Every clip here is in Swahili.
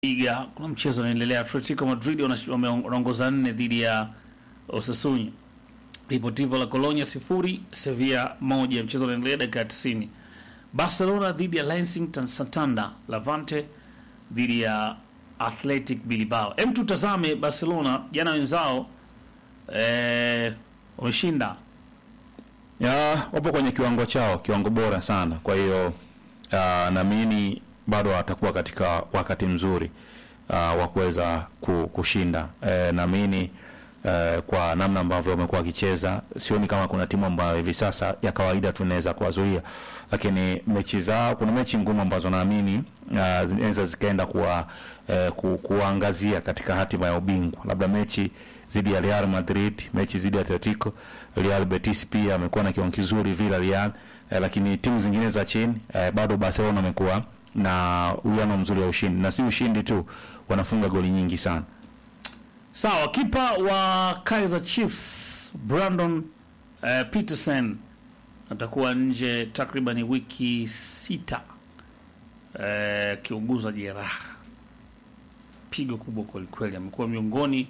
Liga kuna mchezo unaendelea. Atletico Madrid wana- wame- wanaongoza nne dhidi ya Osasuna. Deportivo la Colonia sifuri, Sevilla moja. Mchezo unaendelea dakika ya 90. Barcelona dhidi ya Racing Santander, Levante dhidi ya Athletic Bilbao. Hem, tutazame Barcelona jana wenzao eh, wameshinda ya wapo kwenye kiwango chao, kiwango bora sana. Kwa hiyo ah, naamini bado watakuwa katika wakati mzuri ah, wa kuweza ku- kushinda. Eh, naamini eh, kwa namna ambavyo wamekuwa wakicheza, sioni kama kuna timu ambayo hivi sasa ya kawaida tunaweza kuwazuia, lakini mechi zao, kuna mechi ngumu ambazo naamini ah, zinaweza zikaenda kuwa eh, ku, kuangazia katika hatima ya ubingwa, labda mechi dhidi ya Real Madrid, mechi dhidi ya Atletico, Real Betis pia amekuwa na kiwango kizuri Villarreal, eh, lakini timu zingine za chini eh, bado Barcelona amekuwa na uwiano mzuri wa ushindi, na si ushindi tu, wanafunga goli nyingi sana. Sawa, kipa wa Kaizer Chiefs Brandon eh, Peterson atakuwa nje takriban wiki sita eh, akiuguza jeraha. Pigo kubwa kwelikweli. Amekuwa miongoni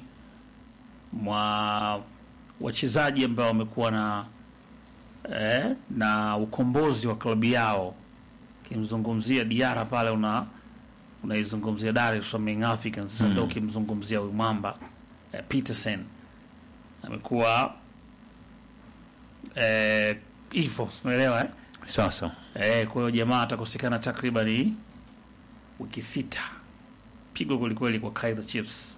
mwa wachezaji ambao wamekuwa na eh, na ukombozi wa klabu yao. Ukimzungumzia Diara pale una unaizungumzia Dar es Salaam Young Africans. Sasa ndio ukimzungumzia huyu mwamba eh, Peterson amekuwa eh, hivyo unaelewa eh? Sasa Eh, kwa hiyo jamaa atakosekana takriban wiki sita. Pigo kwelikweli kwa Kaizer Chiefs.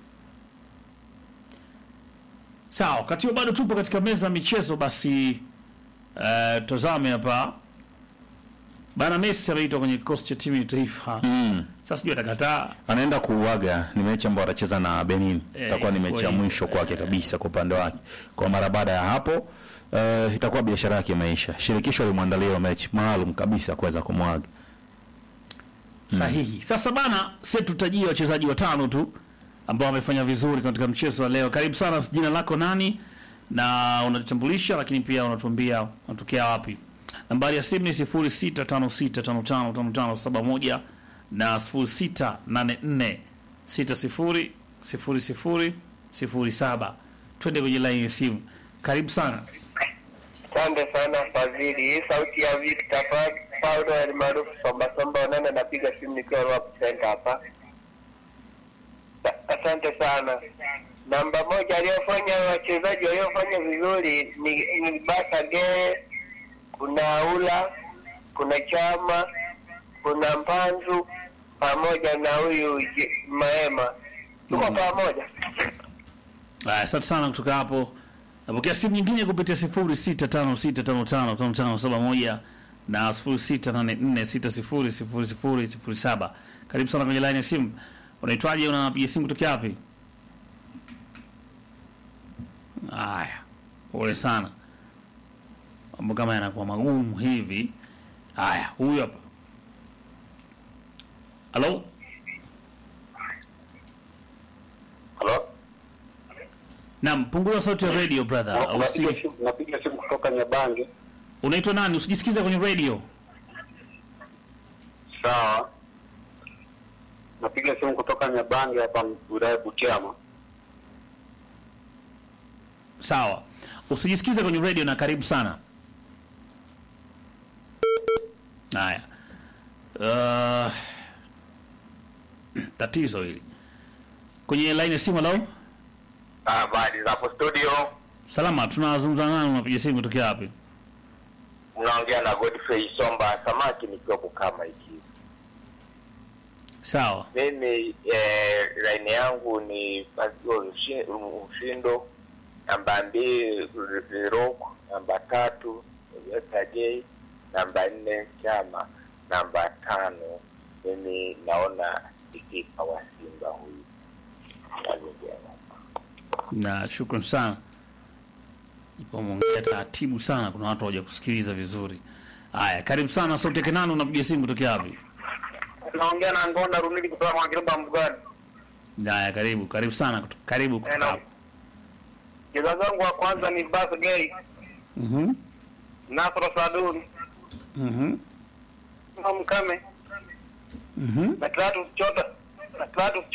Sawa, wakati huo bado tupo katika meza ya michezo, basi eh, tazame hapa bana. Messi ameitwa kwenye kikosi cha timu ya taifa mm, sasa, sijui atakataa anaenda kuuaga. Ni mechi ambayo atacheza na Benin, Eh, itakuwa ni mechi ya itakuwa mwisho hivyo, kwake eh. kabisa kwa upande wake. Kwa mara baada ya hapo eh, itakuwa biashara yake imeisha. Shirikisho limwandalia mechi maalum kabisa kuweza kumwaga. sahihi. Sasa bana, sisi tutajie wachezaji watano tu ambao wamefanya vizuri katika mchezo wa leo. Karibu sana, jina lako nani na unajitambulisha, lakini pia unatuambia unatokea wapi. Nambari ya simu ni 0656555571 na 0684600007. Twende kwenye line ya simu. Karibu sana. Asante sana Fadhili. Hii sauti ya Victor Pa- Paulo almaarufu Somba Somba Onana, napiga simu nikiwa Rwap Center hapa. Sa- Asante sana. Namba moja aliyofanya wachezaji waliofanya vizuri ni, ni Basa Gee, kuna Ula, kuna Chama, kuna Mpanzu pamoja na huyu Je- Maema. Tuko Mhm. pamoja. Aya, asante sana kutoka hapo. Napokea simu nyingine kupitia 0656555571 na 0684600007. Karibu sana kwenye line ya simu. Unaitwaje? Unapiga simu kutoka wapi? Aya, pole sana. Mambo kama yanakuwa magumu hivi. Aya, huyu hapa. Halo? Halo? Naam, punguza sauti ya radio brother. Au Napiga si- simu- napiga simu kutoka Nyabange. Unaitwa nani? Usijisikize kwenye radio. Sawa, napiga simu kutoka Nyabange hapa wilaya Butiama. Sawa, usijisikize kwenye radio na karibu sana. Haya, uh, tatizo hili kwenye line ya simu. Halo, Habari zapo studio. salama, tunazungumza nani? Unapiga simu kutokea wapi? Unaongea na Godfrey Somba Samaki nikiwa Bukama hiki. Sawa, Mimi eh, line yangu ni Fazio Ushi- Ushindo, namba mbili Rock, namba tatu Veta J, namba nne Chama, namba tano mimi naona ikipa wa Simba huyu Alugema. na shukran sana. Ipo mwongea taratibu sana, kuna watu hawaja kusikiliza vizuri. Haya, karibu sana. Sauti yake nani? Unapiga simu kutokea wapi? Naongea na Ngonda Rumili kutoka kwa Kirumba Mbugani. Haya, karibu, karibu sana, kuto- karibu kutoka Hello. hapo. Mchezaji wangu wa kwanza ni Bas Gay, Mhm, Nasro Sadun, mhm, Mkame, mhm. na Kratos Chota Clatous